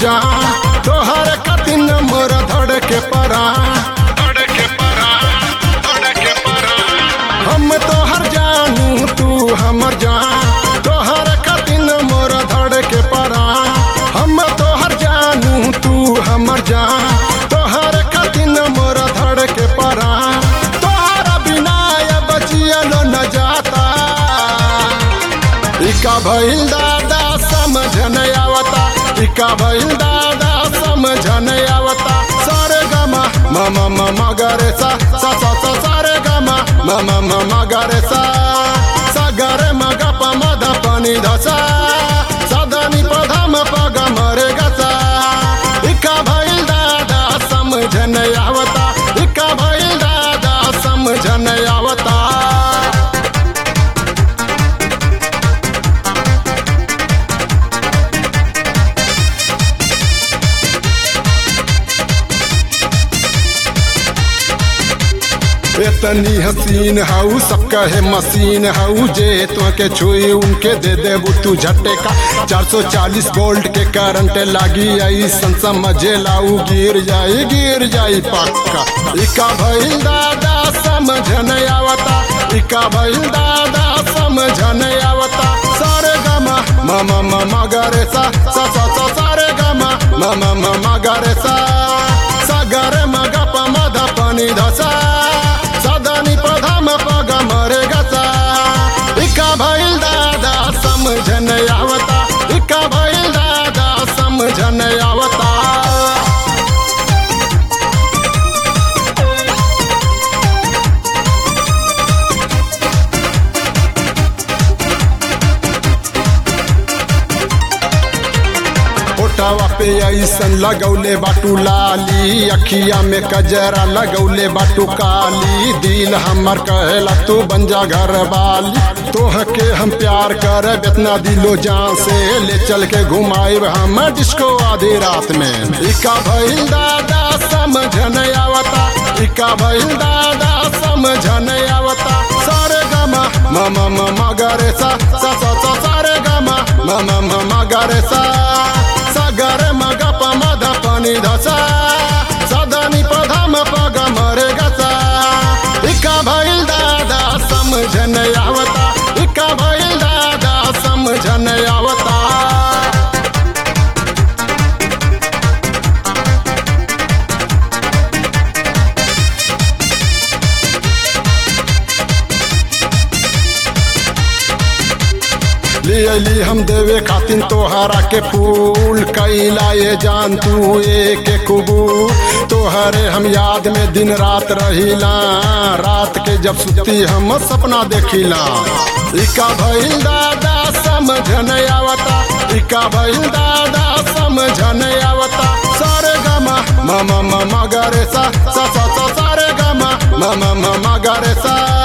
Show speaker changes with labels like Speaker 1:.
Speaker 1: जान तोहर कतिन मोर धड़ के परा धड़ के परा धड़ के परा हम तोहर जानू तू हमर जान तोहर कतिन मोर धड़ के परा हम तोहर जानू तू हमर जान तोहर कतिन मोर धड़ के परा तोहरा बिना अब जियलो न जाता इका भइल दादा समझ न आवता इका भइल दादा समझ न आवता सारे गमा मम मम गरे सा सा सा सा सारे गमा मम मम गरे सा सा गरे मग प मद पनि धसा सदनी प्रथम पग मरे गसा इका भइल दादा समझ न आवता इका भइल दादा समझ न आवता इतनी हसीन हाउ सब कहे मशीन हाउ जे तो के छुई उनके दे दे तू झट्टे का 440 वोल्ट के करंट लागी आई सन समझे लाऊ गिर जाई गिर जाई पक्का इका भइल दादा समझ न आवता इका भइल दादा समझ न आवता सारे गमा मम मम गरे सा सा सा सा सारे गमा मम मम गरे सा सा गरे मग प मद पनि धसा सदनी प्रथम पग मरे गसा इका भइल दादा समझ न आवता इका भइल दादा समझ न आवता ओटावा पे ऐसन लगौले बाटू लाली अखिया में कजरा लगौले बाटू काली दिल हमर कहेला तू बन जा घर वाली तोह के हम प्यार कर इतना दिलो जान से ले चल के घुमाइब हम डिस्को आधी रात में इका भइल दादा समझ न आवता इका भइल दादा समझ न आवता सारे गमा मम मम गरे सा सा सा सा सारे गमा मम मम गरे सा सगर मग प मद पनि धसा सदनी प्रथम पग मरे गसा इका भइल दादा समझ न आवता इका भइल दादा समझ न आवता ले अली हम देवे खातिन तोहरा के फूल कैला ये जान तू एक कबूल तोहरे हम याद में दिन रात रहिला रात के जब सुती हम सपना देखिला इका भइल दादा समझ न आवता इका भइल दादा समझ न आवता सारे गमा मम मम गरे सा सा सा सा सारे गमा मम मम गरे सा